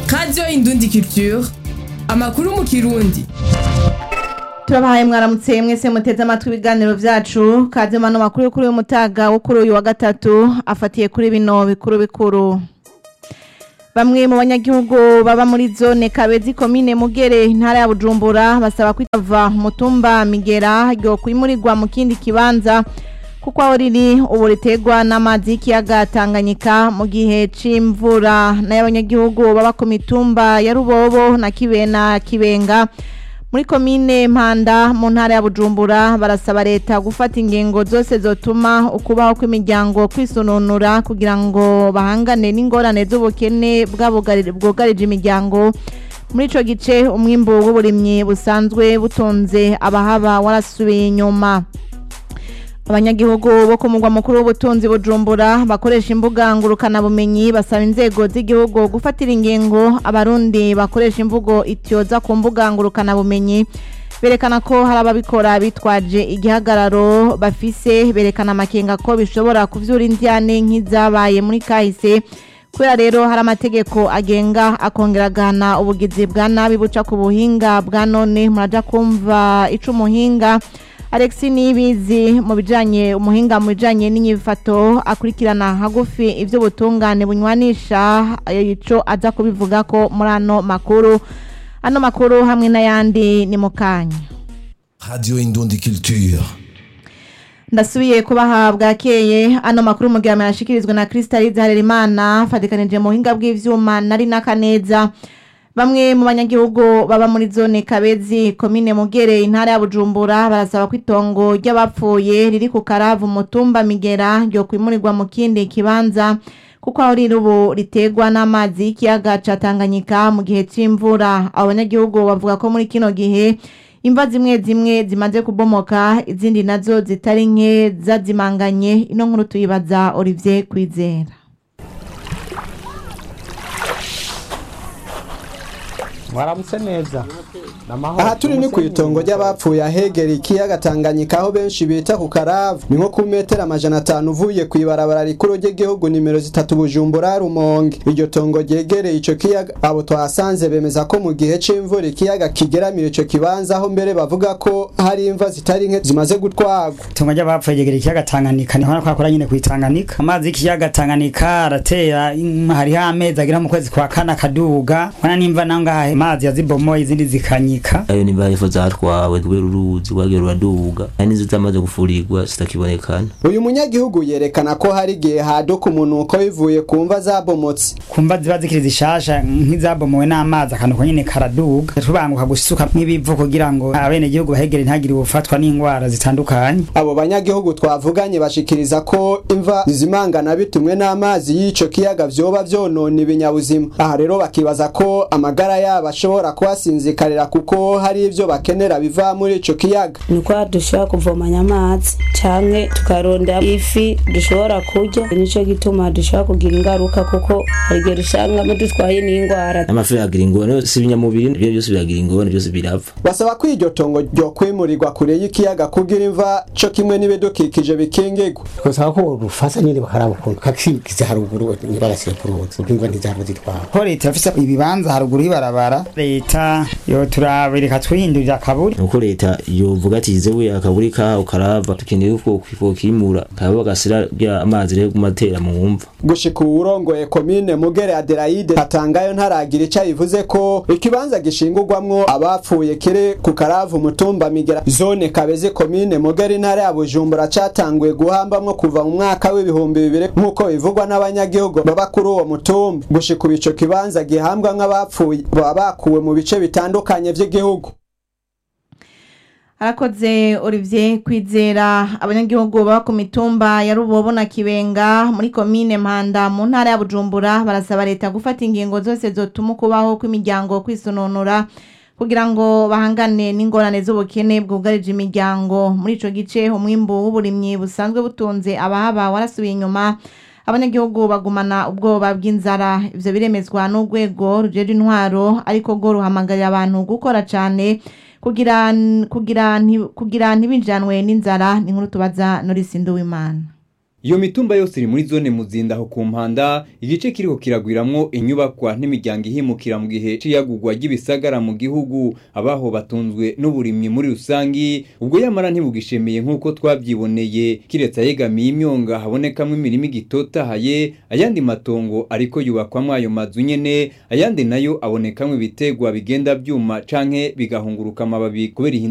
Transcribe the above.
radiyo indundi culture amakuru mu kirundi turabahaye mwaramutse mwese muteze amatwi ibiganiro vyacu kaze mano makuru yo kuri uyu mutaga wo kuri uyu wa gatatu afatiye kuri bino bikuru bikuru bamwe mu banyagihugu baba muri zone kabezi komine mugere intara ya bujumbura basaba kwitava mutumba migera ryo kwimurirwa mu kindi kibanza kuko aho riri ubu ritegwa n'amazi y'ikiyaga tanganyika mu gihe c'imvura nayo abanyagihugu baba ku mitumba ya rubobo na kibena kibenga muri komine mpanda mu ntara ya bujumbura barasaba leta gufata ingingo zose zotuma ukubaho kw'imiryango kwisununura kugira ngo bahangane n'ingorane z'ubukene bwabugari- bwugarije imiryango muri ico gice umwimbu w'uburimyi busanzwe butunze abahaba warasubiye inyuma abanyagihugu bo ku mugwa mukuru w'ubutunzi bujumbura bakoresha imbuga ngurukanabumenyi basaba inzego z'igihugu gufatira ingingo abarundi bakoresha imvugo ityoza ku mbuga ngurukanabumenyi berekana ko hari ababikora bitwaje igihagararo bafise berekana amakenga ko bishobora kuvyura indyane nk'izabaye muri kahise kubera rero hari amategeko agenga akongera agahana ubugizi bwa nabi buca ku buhinga bwa none muraja kumva ico umuhinga Alexi Nibizi mu bijanye umuhinga mu bijanye n'inyifato akurikirana hagufi ivyo butungane bunywanisha ico aza kubivuga ko muri ano makuru ano makuru hamwe n'ayandi ni mukanya Radio Indundi Culture. ndasubiye kubaha bwakeye ano makuru mu gihe yashikirizwa na Crystalise Harerimana fatikanije mu buhinga bw'ivyuma nari nakaneza Bamwe mu banyagihugu baba muri zone Kabezi komine Mugere intara ya Bujumbura barasaba ko itongo ry'abapfuye riri ku Karavu mutumba Migera ryo kwimurirwa mu kindi kibanza kuko aho riri ubu ritegwa n'amazi y'ikiyaga ca Tanganyika mu gihe c'imvura abo banyagihugu bavuga ko muri kino gihe imva zimwe zimwe zimaze kubomoka izindi nazo zitari nke zazimanganye ino nkuru tuyibaza Olivier Kwizera mwaramutse neza namahoro aha turi ni ku itongo ry'abapfuye ahegera ikiyaga Tanganyika aho benshi bita ku Karavu ni nko ku metero amajana atanu uvuye ku ibarabara rikuru ry'igihugu nimero zitatu Bujumbura Rumonge iryo tongo ryegereye ico kiyaga abo twahasanze bemeza ko mu gihe c'imvura ikiyaga kigeramira ico kibanza aho mbere bavuga ko hari imva zitari nke zimaze gutwagwa itongo ry'abapfuye ryegera ikiyaga Tanganyika niho nakora kora nyine kwitanganika amazi y'ikiyaga Tanganyika aratera mm, hariho amezi agera mu kwezi kwa kane akaduga wana nimva nangahe amazi yazibomoye izindi zikanyika ayo ni bahefo zatwawe kubera uruzi rwagiye ruraduga hari n'inzu zamaze gufurirwa zitakibonekana uyu munyagihugu yerekana ko hari igihe haduka umunuko bivuye ku mva zabomotse kumva ziba zikiri zishasha nk'izabomowe n'amazi akantu nyine karaduga tubanguka gusuka nk'ibivu kugira ngo abene gihugu bahegere ntagire ubufatwa n'indwara zitandukanye abo banyagihugu twavuganye bashikiriza ko imva zizimangana bitumwe n'amazi y'ico kiyaga vyoba vyonona ibinyabuzima aha rero bakibaza ko amagara yabo ashobora kuhasinzikarira kuko hari ivyo bakenera biva muri ico kiyaga niko dushobora kuvomanya amazi canke tukarondera ifi dushobora kurya nico gituma dushobora kugira ingaruka kuko hari igihe dusangamo dutwaye n'indwara amafi yagira ingorane si ibinyamubiri ibyo byose biragira ingorane byose birapfa basaba ko iryo tongo ryo kwimurirwa kure y'ikiyaga kugira imva co kimwe n'ibidukikije bikingigwa twasaba ko rufasa nyine bakaraba ukuntu kakigize haruguru ntibagasire ku ruzi kuko imva ntizahava zitwara ko leta yafise ibibanza haruguru y'ibarabara leta yo turabireka twihindurira akaburi nuko leta yovuga ati zewe akaburi kaho karava dukeneye ko kokimura kaba bagasira bya amazi rero gumatera mu mva gushika uwurongoye komine mugere adelaide atangayo ntaragira ico yivuze ko ikibanza gishingurwamwo abapfuye kiri ku karavu umutumba migera zone kabeze komine mugere intara ya bujumbura catanguye guhambamwo kuva mu mwaka w'ibihumbi bibiri nk'uko bivugwa n'abanyagihugu baba kuri uwo mutumba gushika ubu ico kibanza gihambwa nk'abapfuye baba bakuwe mu bice bitandukanye vy'igihugu arakoze Olivier kwizera abanyagihugu baba ku mitumba ya Rubobo na Kibenga muri komine Mpanda mu ntara ya Bujumbura barasaba leta gufata ingingo zose zotuma kubaho kw'imiryango kwisununura kugira ngo bahangane n'ingorane z'ubukene bwugarije imiryango muri ico gice umwimbu w'uburimyi busanzwe butunze abahaba warasubiye inyuma abanyagihugu bagumana ubwoba bw'inzara ivyo biremezwa n'urwego rujeje intwaro ariko rwo ruhamagarira abantu gukora cane kugira kugira nti- kugira ntibinjanwe n'inzara ni nkuru tubaza Norisi Nduwimana iyo mitumba yose iri muri zone muzinda aho ku mpanda igice kiriko kiragwiramwo inyubakwa n'imiryango ihimukira mu gihe c'iyagurwa ry'ibisagara mu gihugu abaho batunzwe n'uburimyi muri rusangi ubwo yamara ntibugishemeye nk'uko twavyiboneye kiretse ayegamiye imyonga habonekamwo imirima igitotahaye ayandi matongo ariko yubakwamwo ayo mazu nyene ayandi nayo abonekamwo ibitegwa bigenda vyuma canke bigahunguruka amababi kubera